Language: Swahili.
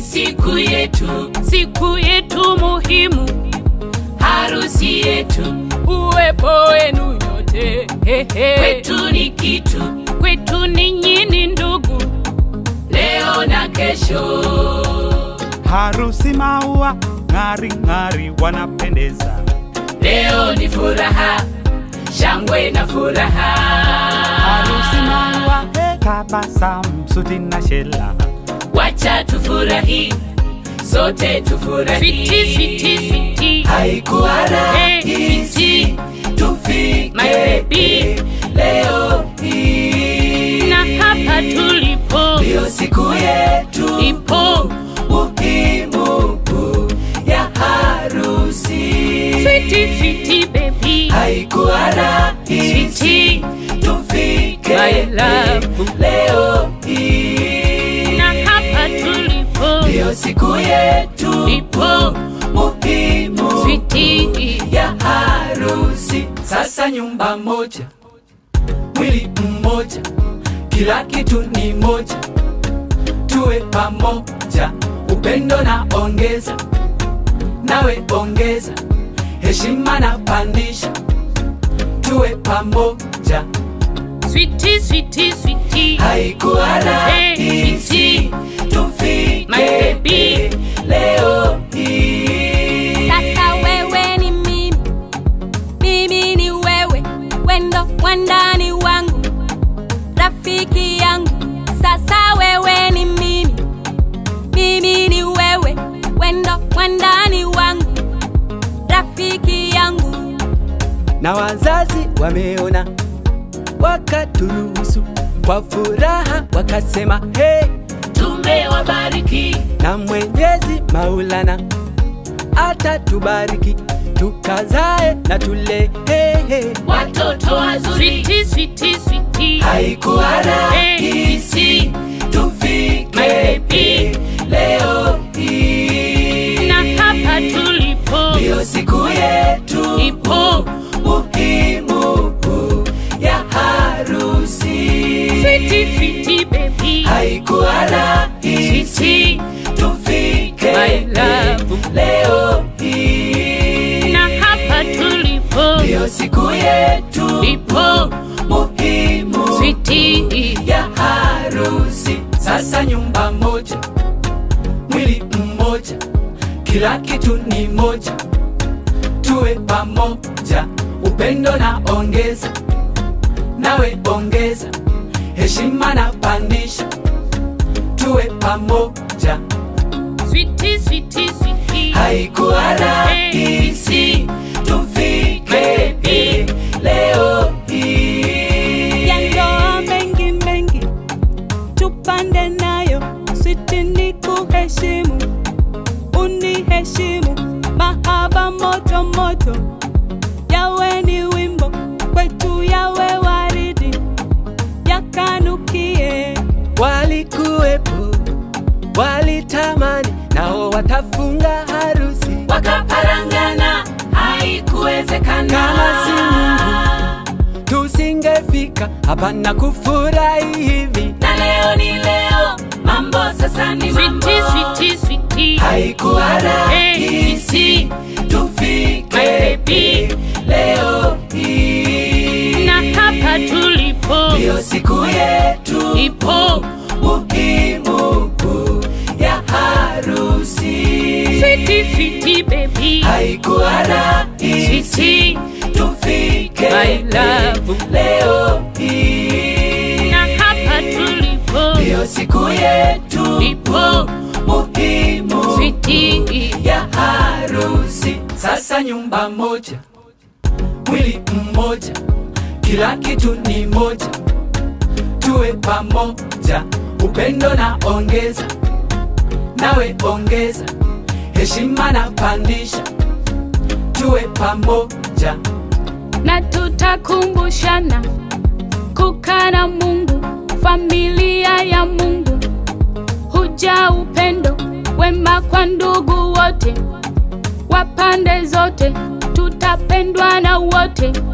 siku yetu, siku yetu muhimu, harusi yetu, uwepo wenu nyote hehe. kwetu ni kitu, kwetu ninyi ni ndugu, leo na kesho. harusi maua ng'ari ng'ari wanapendeza Leo ni furaha, shangwe na furaha. harusi maua he, tabasamu suti na shela Wacha tufurahi, sote tufurahi. switi switi switi, Haikuwa Hey, rahisi tufike My baby. leo hii, na hapa tulipo ndio siku yetu ipo muhimu ya harusi. switi switi baby, Haikuwa rahisi switi tufike My love. leo hii, na hapa tulipo ndio siku yetu ipo muhimu switi ya harusi. Sasa nyumba moja, mwili mmoja, kila kitu ni moja, tuwe pamoja, upendo na ongeza, nawe ongeza, heshima na pandisha, tuwe pamoja. switi switi switi, Haikuwa rahisi tufike My baby. leo hii. Sasa wewe ni mimi, mimi ni wewe, wendo wandani wangu, rafiki yangu. Sasa wewe ni mimi, mimi ni wewe, wendo wandani wangu, rafiki yangu. na wazazi wameona wakaturuhusu kwa furaha wakasema hey, Tumewabariki na Mwenyezi Maulana atatubariki tukazae na tule hey, hey. watoto wazuri. switi switi switi, Haikuwa rahisi tufike My baby. leo hii, na hapa tulipo ndio siku yetu ipo muhimu ya harusi. switi switi baby, Haikuwa rahisi switi tufike My love. leo hii, na hapa tulipo ndio siku yetu ipo muhimu switi ya harusi. Sasa nyumba moja, mwili mmoja, kila kitu ni moja, tuwe pamoja, upendo na ongeza, nawe ongeza, heshima na pandisha, tuwe pamoja. switi switi switi, Haikuwa rahisi tufike Baby. leo hii. ya ndoa mengi mengi tupande nayo switi ni kuheshimu uniheshimu mahaba moto moto yawe ni wimbo kwetu yawe waridi yakanukie walikuwepo walitamani nao watafunga harusi wakaparangana haikuwezekana Kama si Mungu. tusingefika hapa na kufurahi hivi na leo ni leo mambo sasa ni mambo switi switi switi, haikuwa rahisi tufike My baby. leo hii na hapa tulipo ndio siku yetu ipo muhimu ya harusi switi switi baby, haikuwa rahisi switi tufike My love. leo hii na hapa tulipo ndio siku yetu ipo muhimu switi ya harusi. Sasa nyumba moja, mwili mmoja, kila kitu ni moja, tuwe pamoja, upendo na ongeza, nawe ongeza, heshima na pandisha, tuwe pamoja. na tutakumbushana kukaa na Mungu, familia ya Mungu, huja upendo wema kwa ndugu wote wa pande zote, tutapendwa na wote